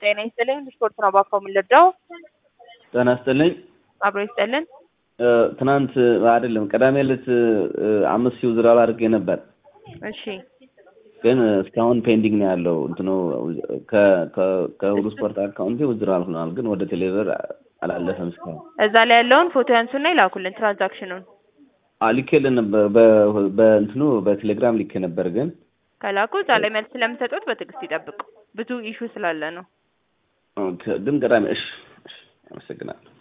ጤና ይስጥልኝ። ስፖርት ነው ባካው የምንለዳው ጤና ይስጥልኝ። አብሮ ይስጥልን። ትናንት አይደለም ቅዳሜ ዕለት አምስት ሺህ ውዝድራል አድርጌ ነበር፣ እሺ ግን እስካሁን ፔንዲንግ ነው ያለው። እንትኑ ከሁሉ ስፖርት አካውንቴ ውዝድራል ሆኗል፣ ግን ወደ ቴሌብር አላለፈም እስካሁን። እዛ ላይ ያለውን ፎቶ ያንሱና ይላኩልን ትራንዛክሽኑን ልኬልን ነበር በ- በእንትኑ በቴሌግራም ልኬ ነበር፣ ግን ከላኩ እዛ ላይ መልስ ስለምሰጡት በትዕግስት ይጠብቁ። ብዙ ኢሹ ስላለ ነው። ግን ቅዳሜ እሺ፣ እሺ፣ አመሰግናለሁ።